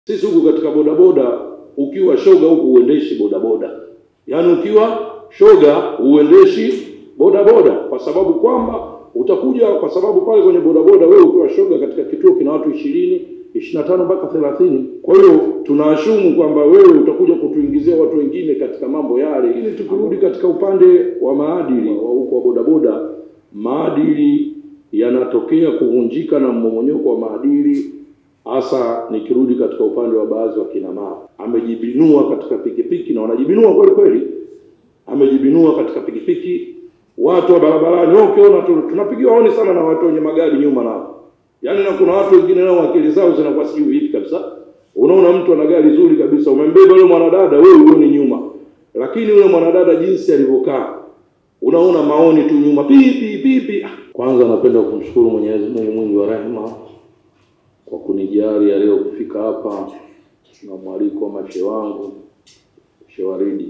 Sisi huku katika bodaboda, ukiwa shoga huku uendeshi bodaboda, yaani ukiwa shoga uendeshi bodaboda, kwa sababu kwamba utakuja, kwa sababu pale kwenye bodaboda wewe ukiwa shoga katika kituo kina watu ishirini ishirini na tano mpaka thelathini. Kwa hiyo tunaashumu kwamba wewe utakuja kutuingizia watu wengine katika mambo yale. Lakini tukirudi katika upande wa maadili wa huko wa bodaboda, maadili yanatokea kuvunjika na mmomonyoko wa maadili hasa nikirudi katika upande wa baadhi wa kina mama, amejibinua katika pikipiki na wanajibinua kweli kweli, amejibinua katika pikipiki. Watu wa barabarani wao, ukiona tu tunapigiwa honi sana na watu wenye magari nyuma nao, yaani na kuna watu wengine nao akili zao zinakuwa sijui vipi kabisa. Unaona mtu ana gari zuri kabisa, umembeba yule mwanadada, wewe huoni nyuma, lakini yule mwanadada jinsi alivyokaa, unaona maoni tu nyuma, pipi pipi. Kwanza napenda kumshukuru Mwenyezi Mungu mwingi wa rehema kwa kunijali leo kufika hapa na mwaliko wa mashe wangu Shewaridi.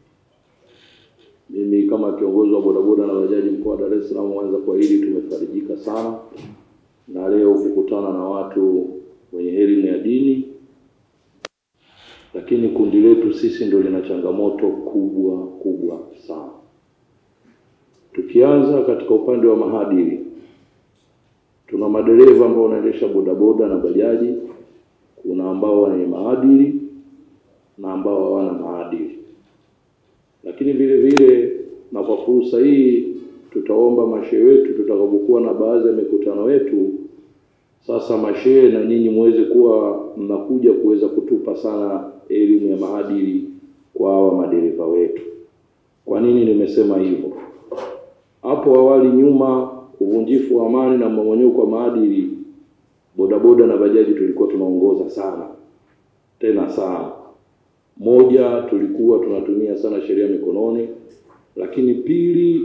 Mimi kama kiongozi wa bodaboda na bajaji mkoa wa Dar es Salaam Mwanza, kwa hili tumefarijika sana na leo kukutana na watu wenye elimu ya dini, lakini kundi letu sisi ndio lina changamoto kubwa kubwa sana. Tukianza katika upande wa maadili tuna madereva ambao wanaendesha bodaboda na bajaji, kuna ambao wenye maadili na ambao hawana maadili. Lakini vile vile, na kwa fursa hii, tutaomba mashehe wetu tutakapokuwa na baadhi ya mikutano yetu, sasa mashehe na nyinyi muweze kuwa mnakuja kuweza kutupa sana elimu ya maadili kwa hawa madereva wetu. Kwa nini nimesema hivyo? Hapo awali nyuma uvunjifu wa amani na mmomonyoko wa maadili, bodaboda na bajaji tulikuwa tunaongoza sana tena sana. Moja, tulikuwa tunatumia sana sheria mikononi, lakini pili,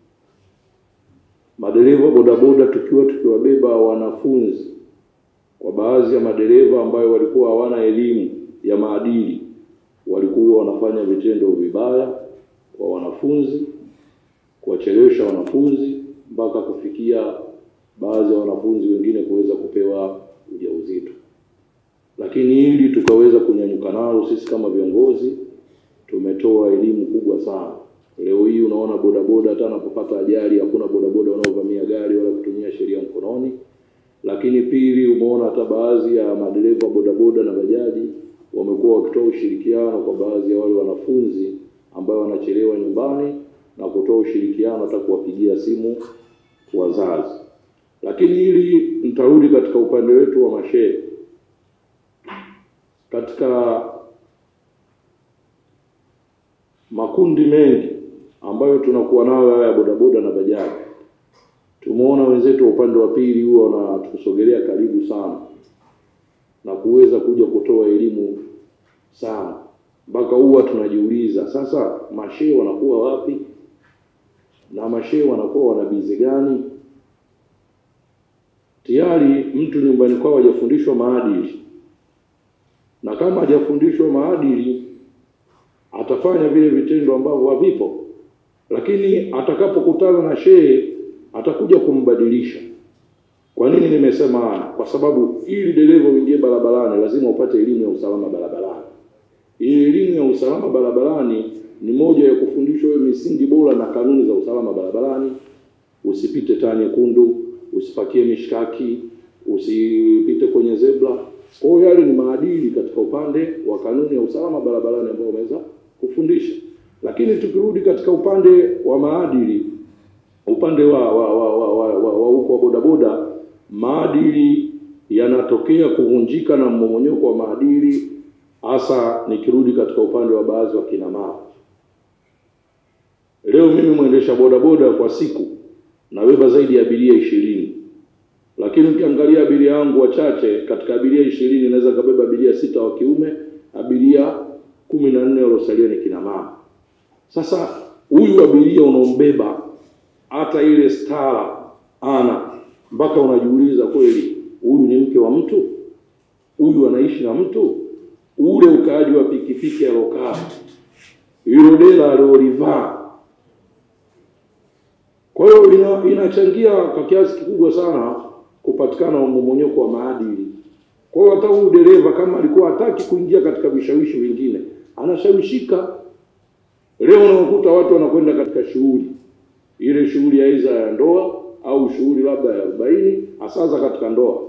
madereva bodaboda tukiwa tukiwabeba wanafunzi, kwa baadhi ya madereva ambayo walikuwa hawana elimu ya maadili, walikuwa wanafanya vitendo vibaya kwa wanafunzi, kuwachelewesha wanafunzi mpaka kufikia baadhi ya wanafunzi wengine kuweza kupewa ujauzito. Lakini hili tukaweza kunyanyuka nalo sisi kama viongozi, tumetoa elimu kubwa sana. Leo hii unaona bodaboda, hata anapopata ajali hakuna bodaboda wanaovamia gari wala kutumia sheria mkononi. Lakini pili, umeona hata baadhi ya madereva bodaboda na bajaji wamekuwa wakitoa ushirikiano kwa baadhi ya wale wanafunzi ambao wanachelewa nyumbani na kutoa ushirikiano hata kuwapigia simu wazazi. Lakini hili nitarudi katika upande wetu wa mashehe, katika makundi mengi ambayo tunakuwa nayo haya ya bodaboda na bajaji, tumeona wenzetu wa upande wa pili huwa wanatusogelea karibu sana na kuweza kuja kutoa elimu sana, mpaka huwa tunajiuliza sasa, mashehe wanakuwa wapi na mashehe wanakuwa wana bize gani? Tayari mtu nyumbani kwao hajafundishwa maadili, na kama hajafundishwa maadili atafanya vile vitendo ambavyo havipo, lakini atakapokutana na shehe atakuja kumbadilisha. Kwa nini nimesema haya? Kwa sababu ili dereva uingie barabarani lazima upate elimu ya usalama barabarani. Ili elimu ya usalama barabarani ni moja ya kufundishwa wewe misingi bora na kanuni za usalama barabarani. Usipite taa nyekundu, usipakie mishkaki, usipite kwenye zebra. Kwa hiyo yale ni maadili katika upande wa kanuni ya usalama barabarani ambao umeweza kufundisha. Lakini tukirudi katika upande wa maadili, upande wa wa wa wa wa, wa, wa, huko wa bodaboda, maadili yanatokea kuvunjika na mmomonyoko wa maadili, hasa nikirudi katika upande wa baadhi wa kina mama. Leo mimi mwendesha bodaboda kwa siku nabeba zaidi ya abiria ishirini, lakini ukiangalia abiria wangu wachache, katika abiria ishirini naweza kabeba abiria sita wa kiume, abiria kumi na nne waliosalia ni kina mama. Sasa huyu abiria unaombeba hata ile stara ana mpaka unajiuliza kweli, huyu ni mke wa mtu? Huyu anaishi na mtu? Ule ukaaji wa pikipiki alokaa, hilo dela aliolivaa kwa hiyo ina, inachangia kwa kiasi kikubwa sana kupatikana mmomonyoko wa maadili Kwa hiyo hata huyu dereva kama alikuwa hataki kuingia katika vishawishi vingine, anashawishika. Leo unakuta watu wanakwenda katika shughuli ile shughuli aidha ya ndoa au shughuli labda ya arobaini, hasa katika ndoa.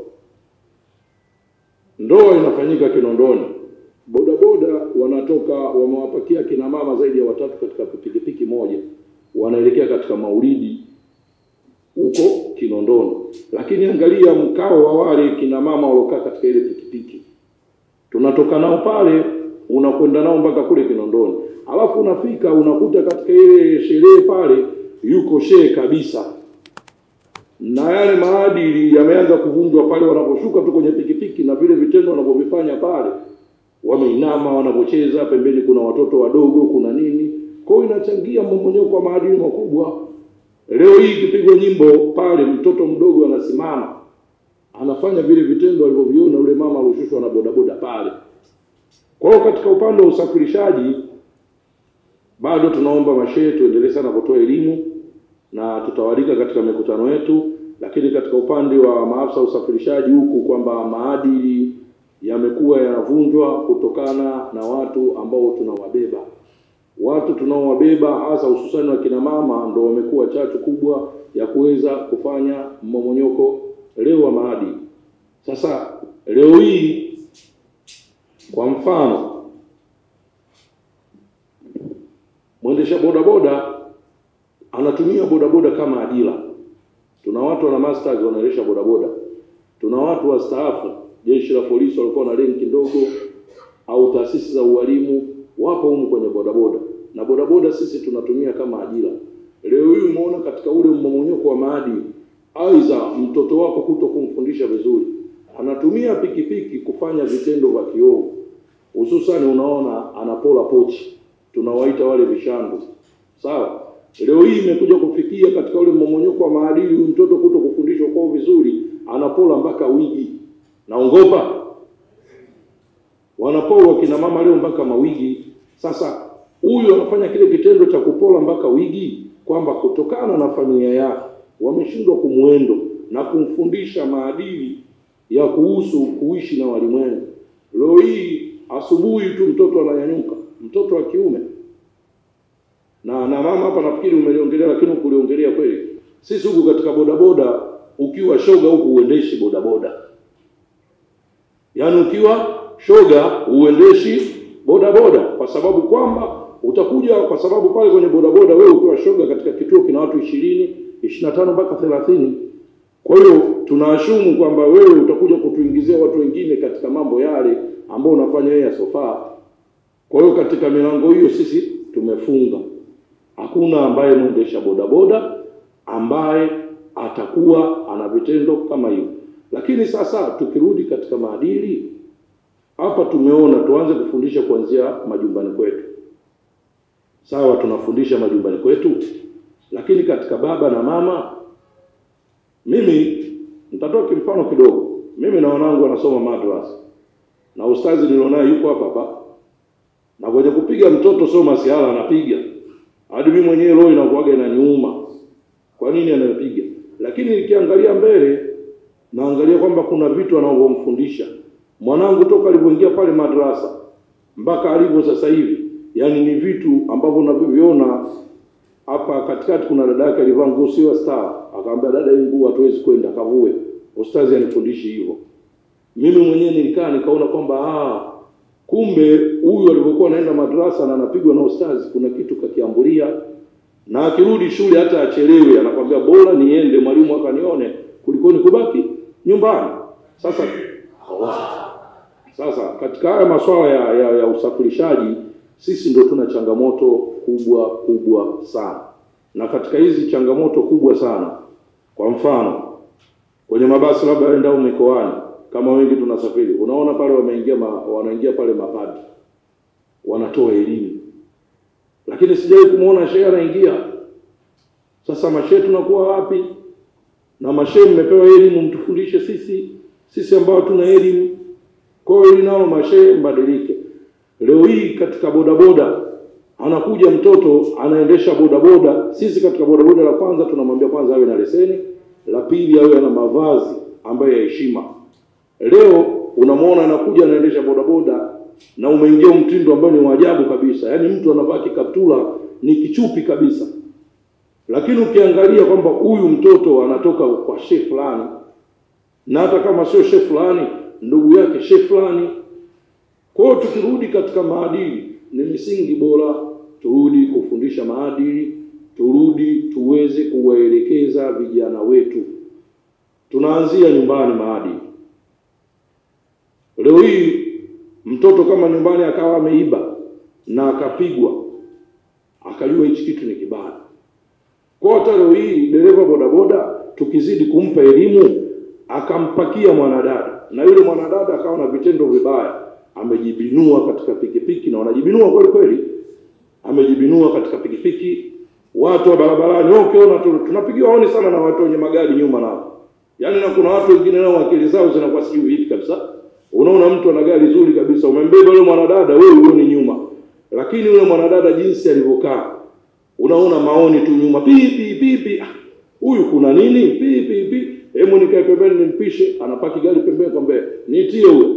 Ndoa inafanyika Kinondoni, bodaboda wanatoka wamewapakia kina mama zaidi ya watatu katika pikipiki moja, wanaelekea katika maulidi huko Kinondoni. Lakini angalia mkao wa wale kina mama waliokaa katika ile pikipiki, tunatoka nao pale, unakwenda nao mpaka kule Kinondoni, alafu unafika unakuta katika ile sherehe pale yuko shehe kabisa, na yale maadili yameanza kuvunjwa pale wanaposhuka tu kwenye pikipiki, na vile vitendo wanavyovifanya pale, wameinama, wanapocheza pembeni, kuna watoto wadogo, kuna nini. Kwa hiyo inachangia mmomonyoko wa maadili makubwa. Leo hii ikipigwa nyimbo pale, mtoto mdogo anasimama anafanya vile vitendo alivyoviona yule mama alioshushwa na bodaboda pale. Kwa hiyo katika upande wa usafirishaji bado tunaomba mashehe tuendelee sana kutoa elimu na tutawalika katika mikutano yetu, lakini katika upande wa maafisa usafirishaji huku kwamba maadili yamekuwa yanavunjwa kutokana na watu ambao tunawabeba. Watu tunaowabeba hasa hususani wakina mama ndo wamekuwa chachu kubwa ya kuweza kufanya mmomonyoko leo wa maadili. Sasa leo hii kwa mfano mwendesha bodaboda anatumia bodaboda kama ajira. Tuna watu wana masters wanaendesha bodaboda, tuna watu wastaafu jeshi la polisi walikuwa na renki ndogo, au taasisi za ualimu wapo humu kwenye bodaboda, na bodaboda sisi tunatumia kama ajira. Leo hii umeona katika ule mmomonyoko wa maadili, aidha mtoto wako kuto kumfundisha vizuri, anatumia pikipiki kufanya vitendo vya kiovu, hususani unaona anapola pochi tunawaita wale vishandu. Sawa, leo hii imekuja kufikia katika ule mmomonyoko wa maadili, huyu mtoto kuto kufundishwa kwao vizuri, anapola mpaka wigi. Naongopa wanapola kina mama leo mpaka mawigi. Sasa huyu anafanya kile kitendo cha kupola mpaka wigi, kwamba kutokana na familia yake wameshindwa kumwendo na kumfundisha maadili ya kuhusu kuishi na walimwengu. Leo hii asubuhi tu mtoto ananyanyuka mtoto wa kiume na na mama hapa, nafikiri umeliongelea, lakini ukuliongelea kweli. Sisi huku katika bodaboda, ukiwa shoga huku uendeshi bodaboda, yaani ukiwa shoga uendeshi bodaboda, kwa sababu kwamba utakuja, kwa sababu pale kwenye bodaboda wewe ukiwa shoga katika kituo kina watu ishirini ishirini na tano mpaka thelathini. Kwa hiyo tunaashumu kwamba wewe utakuja kutuingizia watu wengine katika mambo yale ambayo unafanya wewe yasofaa. Kwa hiyo katika milango hiyo sisi tumefunga, hakuna ambaye mwendesha bodaboda ambaye atakuwa ana vitendo kama hivyo. Lakini sasa tukirudi katika maadili, hapa tumeona tuanze kufundisha kuanzia majumbani kwetu. Sawa, tunafundisha majumbani kwetu, lakini katika baba na mama, mimi nitatoa kimfano kidogo. Mimi na wanangu wanasoma madrasa na ustazi nilionaye yuko hapa hapa na kwenye kupiga mtoto sio masihala anapiga hadi mimi mwenyewe roho inakuwaga inaniuma, kwa nini anapiga? Lakini nikiangalia mbele, naangalia kwamba kuna vitu anavyomfundisha mwanangu toka alivyoingia pale madrasa mpaka alivyo sasa hivi, yaani ni vitu ambavyo unavyoviona hapa. Katikati kuna dada yake alivaa nguo sio star, akamwambia dada, hii nguo hatuwezi kwenda, kavue. Ustazi anifundishi hivyo. Mimi mwenyewe nilikaa nikaona kwamba ah, kumbe huyu alivyokuwa anaenda madrasa na anapigwa na ustazi, kuna kitu kakiambulia, na akirudi shule hata achelewe, anakwambia bora niende mwalimu akanione kuliko kubaki nyumbani. Sasa sasa katika haya masuala ya, ya, ya usafirishaji sisi ndo tuna changamoto kubwa kubwa sana, na katika hizi changamoto kubwa sana, kwa mfano kwenye mabasi labda waenda mikoani kama wengi tunasafiri, unaona pale wameingia ma, wanaingia pale mapadri wanatoa elimu, lakini sijawahi kumwona shehe anaingia. Sasa mashehe tunakuwa wapi? Na mashehe mmepewa elimu, mtufundishe sisi sisi ambao tuna elimu. Kwa hiyo hili nalo mashehe mbadilike. Leo hii katika bodaboda anakuja mtoto anaendesha bodaboda. Sisi katika bodaboda, la kwanza tunamwambia kwanza awe na leseni, la pili awe na mavazi ambayo ya heshima. Leo unamwona anakuja anaendesha bodaboda na umeingia mtindo ambao ni wa ajabu kabisa, yaani mtu anavaa kikaptula ni kichupi kabisa, lakini ukiangalia kwamba huyu mtoto anatoka kwa shehe fulani, na hata kama sio shehe fulani, ndugu yake shehe fulani. Kwa hiyo tukirudi katika maadili, ni misingi bora, turudi kufundisha maadili, turudi tuweze kuwaelekeza vijana wetu. Tunaanzia nyumbani maadili. Leo hii mtoto kama nyumbani akawa ameiba na akapigwa, akajua hichi kitu ni kibaya. Kwa hata leo hii dereva bodaboda tukizidi kumpa elimu, akampakia mwanadada na yule mwanadada akawa na vitendo vibaya, amejibinua katika pikipiki, na wanajibinua kweli kweli, amejibinua katika pikipiki. Watu wa barabarani wao, ukiona tu tunapigiwa honi sana na watu wenye magari nyuma nao, yaani na kuna watu wengine nao akili zao zinakuwa sijui vipi kabisa. Unaona mtu ana gari zuri kabisa, umembeba yule mwanadada, wewe uone nyuma, lakini yule mwanadada jinsi alivyokaa, unaona maoni tu nyuma, pipi pipi, ah, huyu kuna nini? Pipi pipi, hebu nikae pembeni nimpishe. Anapaki gari pembeni, kwamba nitie huyo.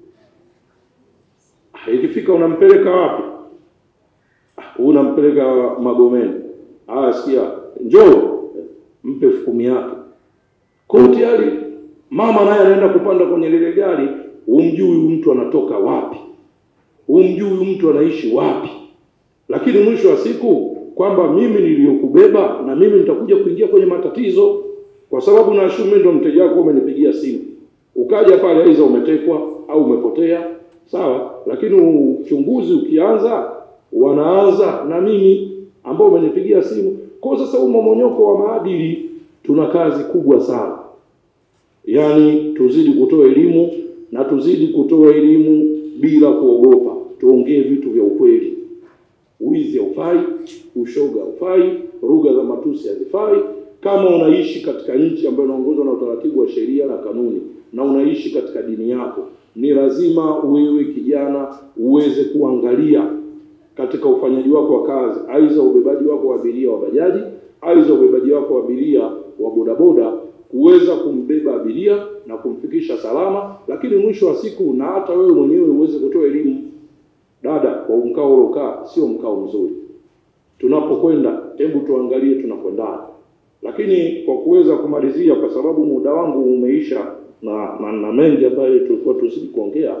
Ah, ikifika unampeleka wapi? Ah, unampeleka Magomeni. Ah, sikia, njoo mpe elfu kumi yake. Kwa hiyo tayari mama naye anaenda kupanda kwenye lile gari, humjui huyu mtu anatoka wapi, humjui huyu mtu anaishi wapi, lakini mwisho wa siku kwamba mimi niliyokubeba na mimi nitakuja kuingia kwenye matatizo, kwa sababu naashumu mimi ndo mteja wako, umenipigia simu ukaja pale, aidha umetekwa au umepotea, sawa. Lakini uchunguzi ukianza, wanaanza na mimi ambao umenipigia simu. Kwa sasa huu mmomonyoko wa maadili, tuna kazi kubwa sana. Yaani tuzidi kutoa elimu na tuzidi kutoa elimu bila kuogopa, tuongee vitu vya ukweli. Wizi haufai, ushoga haufai, lugha za matusi hazifai. Kama unaishi katika nchi ambayo inaongozwa na utaratibu wa sheria na kanuni na unaishi katika dini yako, ni lazima wewe kijana uweze kuangalia katika ufanyaji wako wa kazi, aidha ubebaji wako wa abiria wa bajaji, aidha ubebaji wako wa abiria wa bodaboda kuweza kumbeba abiria na kumfikisha salama, lakini mwisho wa siku na hata wewe mwenyewe uweze kutoa elimu. Dada, kwa mkao ulokaa sio mkao mzuri. Tunapokwenda hebu tuangalie tunakwendana. Lakini kwa kuweza kumalizia, kwa sababu muda wangu umeisha na, na, na mengi ambayo tulikuwa tuzidi kuongea,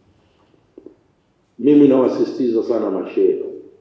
mimi nawasisitiza sana mashehe,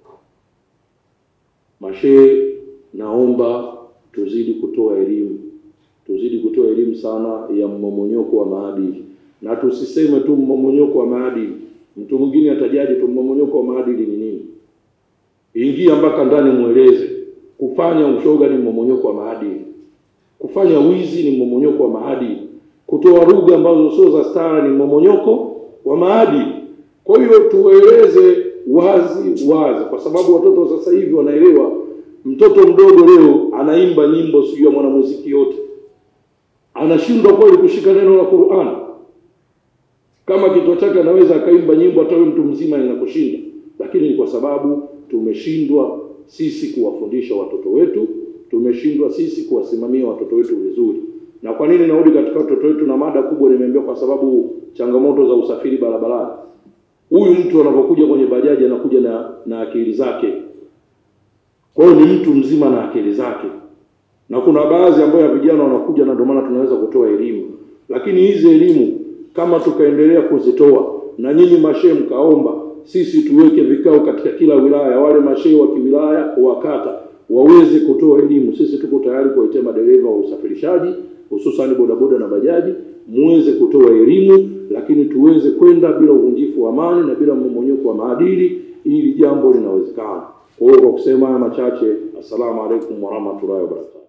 mashehe, naomba tuzidi kutoa elimu tuzidi kutoa elimu sana ya mmomonyoko wa maadili, na tusiseme tu mmomonyoko wa maadili. Mtu mwingine atajaje tu mmomonyoko wa maadili ni nini? Ingia mpaka ndani, mweleze. Kufanya ushoga ni mmomonyoko wa maadili, kufanya wizi ni mmomonyoko wa maadili, kutoa lugha ambazo sio za stara ni mmomonyoko wa maadili. Kwa hiyo tueleze wazi wazi, kwa sababu watoto sasa hivi wanaelewa. Mtoto mdogo leo anaimba nyimbo sijui ya mwanamuziki yote anashindwa kweli kushika neno la Qur'an. Kama kichwa chake anaweza akaimba nyimbo hata wewe mtu mzima inakushinda, lakini ni kwa sababu tumeshindwa sisi kuwafundisha watoto wetu, tumeshindwa sisi kuwasimamia watoto wetu vizuri. Na kwa nini narudi katika watoto wetu na mada kubwa nimeambia, kwa sababu changamoto za usafiri barabarani. Huyu mtu anapokuja kwenye bajaji anakuja na, na akili zake, kwa hiyo ni mtu mzima na akili zake na kuna baadhi ambayo ya vijana wanakuja, na ndio maana tunaweza kutoa elimu. Lakini hizi elimu kama tukaendelea kuzitoa na nyinyi mashehe mkaomba, sisi tuweke vikao katika kila wilaya, wale mashehe wa kiwilaya wa kata waweze kutoa elimu. Sisi tuko tayari kuwaitia madereva wa usafirishaji hususani bodaboda na bajaji, muweze kutoa elimu, lakini tuweze kwenda bila uvunjifu wa amani na bila mmomonyoko wa maadili. Ili jambo linawezekana. Kwa hiyo kwa kusema haya machache, assalamu alaikum warahmatullahi wabarakatuh.